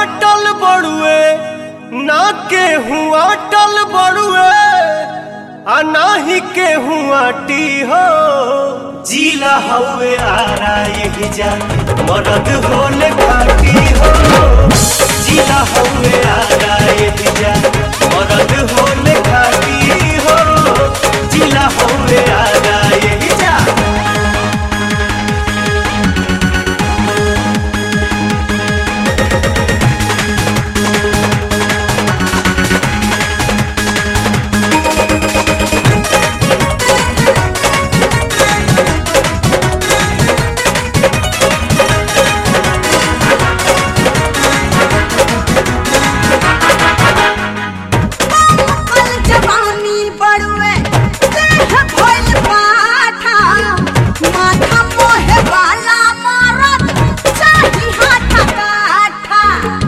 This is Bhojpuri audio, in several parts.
काटल बड़ुए ना के हुआ टल बड़ुए आ नाही के हुआ टी हो जीला हवे आरा यही जा मरद होले खाटी हो जीला हवे आरा यही जा मरद होले खाटी हो जीला हवे आरा यही जा कल जवानी बड़ुए देह भइल पाठा माथा मोहे वाला मारत चाही हाथा काठा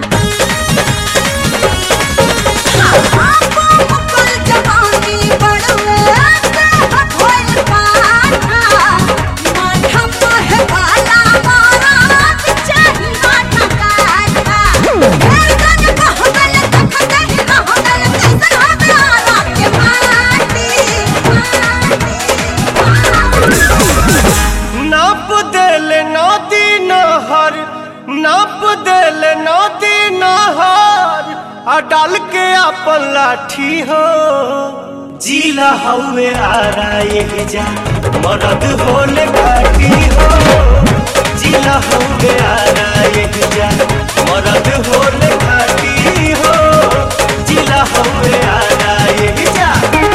कल जवानी बड़ुए देह भइल पाठा माथा मोहे वाला मारत चाही हाथा काठा फेर गन कहबल तखते ही रहबल कैसन हवे आराम के माटी नाप देल नदी नहर नाप देल नदी नहर आ डाल के अपन लाठी हो जीला हवे आरा ये जा मरद होले घाटी हो जीला हवे आरा ये जा मरद होले घाटी हो जीला हवे आरा ये जा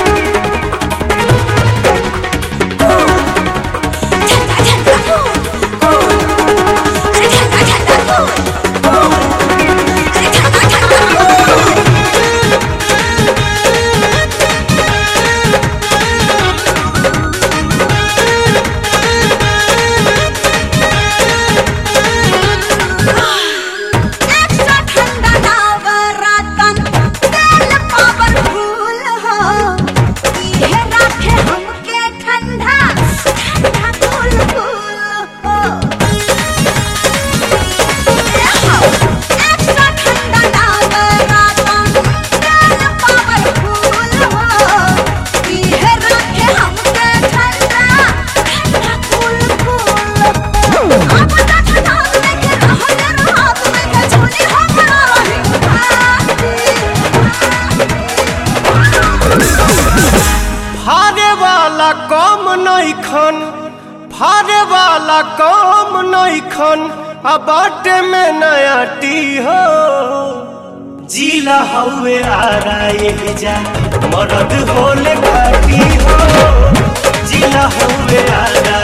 झंडा झंडा अरे झंडा झंडा अरे झंडा झंडा एक्स्ट्रा ठंडा नवरतन तेल पावरफुल हो इहे राखे हमके ठंडा ठंडा कूल कूल हो एक्स्ट्रा ठंडा नवरतन तेल पावरफुल हो इहे राखे हमके ठंडा ठंडा कूल कूल हो अब तक ठंडा लेके रहल रहत में के झोली हमरा फारे वाला कम नइखन फारे वाला कम नइखन आ बाटे में नया टी हो जीला हवे आरा ये जा मरद होले घाटी हो जीला हवे आरा